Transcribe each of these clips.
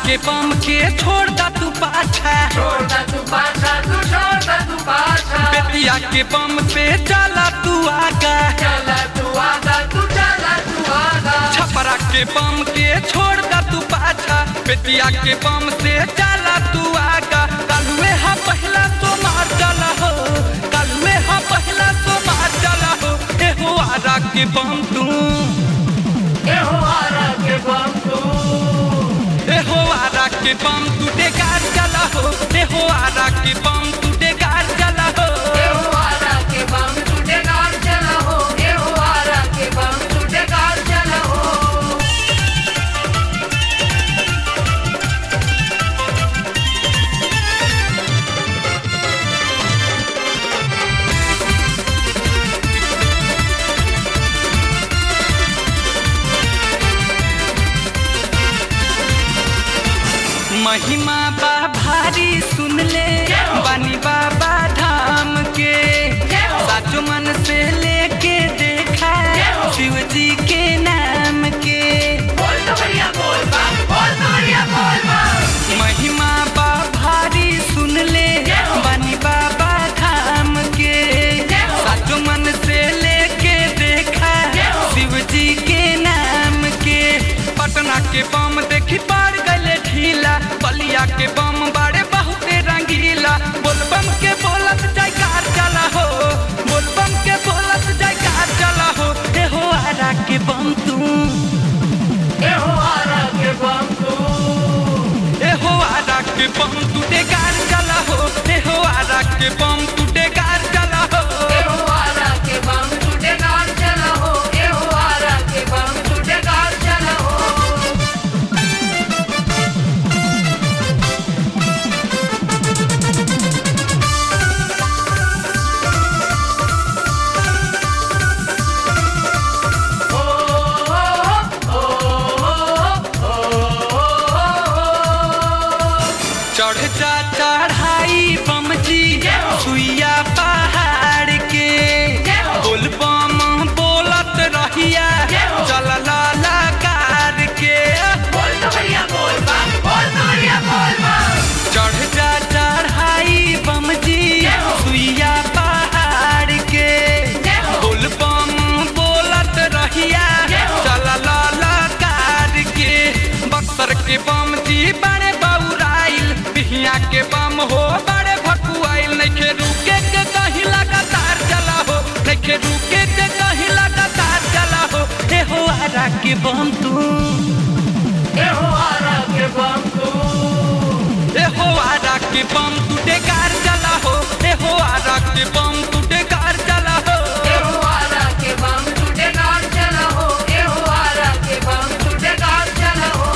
के बम के छोड़ दा तू पाछा छोड़ दा तू पाछा तू छोड़ दा तू पाछा बेतिया के बम पे चला तू आगा चला तू आगा तू चला तू आगा छपरा के बम के छोड़ दा तू पाछा बेतिया के बम से चला तू आगा कलुए हा पहला तो मार चला हो कलुए हा पहला तो मार चला हो ए हो आरा के बम तू ए हो आरा के बम तू ए हो आरा के बम तू डेगार चला हो ए हो आरा के बम तू डेगार चला हो ए हो आरा के बम तू डेगार चला हो ए हो आरा के बम तू डेगार चला हो महिमा बा भारी सुन ले बानी बाबा धाम के साचो मन से लेके देखा शिव जी के नाम के बोल तो बढ़िया बोल बम बोल तो बढ़िया बोल बम महिमा बा भारी सुन ले बानी बाबा धाम के साचो मन से लेके देखा शिव जी के नाम के पटना के बम देखी पार गले ढीला बलिया के बम बाड़े बहुते रंगीला बोलबम के बोलत जयकार चला हो बोलबम के बोलत जयकार चला हो हे हो आरा के बम तू ए हो आरा के बम तू ए हो आरा के बम तू डेगार चला हो ए हो आरा के बम तू डेगार चला हो ए हो आरा के बम तू डेगार चला हो ए हो आरा के बम तू डेगार चला हो चढ़ जा चढ़ाई बम जी सुइया पहाड़ के बोल बम बोलत रहिया चल लाला कार के बोल तो बढ़िया बोल बम बोल तो बढ़िया बोल बम चढ़ जा चढ़ाई बम जी सुइया पहाड़ के बोल बम बोलत रहिया चल लाला कार के बक्सर के बम जी बड़े बौराइल बिहिया के बम हो बड़े भकुआइल नइखे रुके के कहीं लगातार चला हो नइखे रुके के कहीं लगातार चला हो हे हो आरा के बम तू ए हो आरा के बम तू ए हो आरा के बम तू डेकार चला हो ए हो आरा के बम तू डेकार चला हो ए हो आरा के बम तू डेगार चला हो ए हो आरा के बम तू डेगार चला हो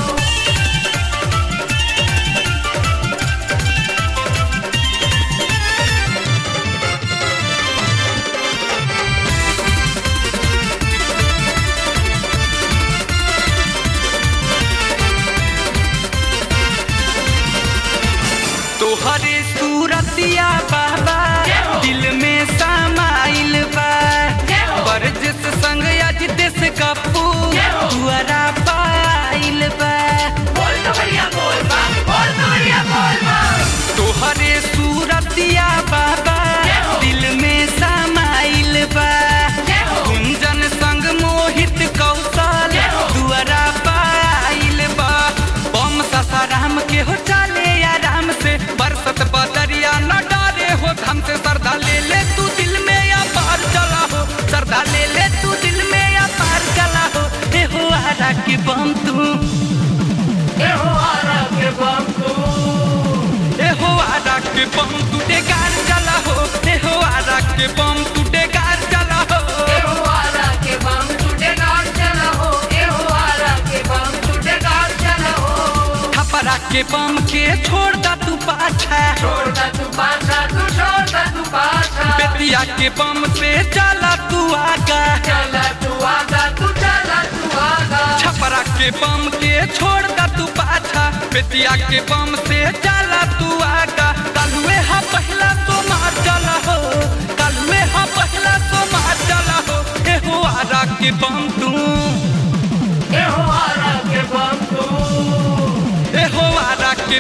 तोहरे सूरतिया बाबा दिल में समाइल बा बरजिस संग अजित कपू दुआरा पाइल बा बोल तो बढ़िया बोल बम बोल तो बढ़िया बोल बम तोहरे सूरतिया बाबा दिल में समाइल बा गुंजन संग मोहित कौशल दुआरा पाइल बा बम ससाराम के हो चले आराम से बरसत बदरिया न डरे हो धम से सरदा ले ले तू दिल में या पार चला हो सरदा ले ले तू दिल में या पार चला हो हे हो आरा के बम तू ए हो आरा के बम तू ए हो आरा के बम तू डेगार चला हो ए हो आरा के बम तू डेगार चला हो ए हो आरा के बम तू डेगार चला हो ए हो आरा के बम तू डेगार चला हो थपरा के बम के छोड़ दा तू पाछा छोड़ दा तू पाछा तू छोड़ दा तू पाछा बेतिया के बम से चला तू आगा चला तू आगा तू चला तू आगा छपरा के बम के छोड़ दा तू पाछा बेतिया के बम से चला तू आगा कलुए हा पहला तो मार चला हो कलुए हा पहला तो मार चला हो ए हो आरा के बम तू ए हो आरा के बम तू ए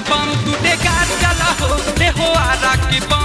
बम टूटे कार चला हो ए हो आरा के बम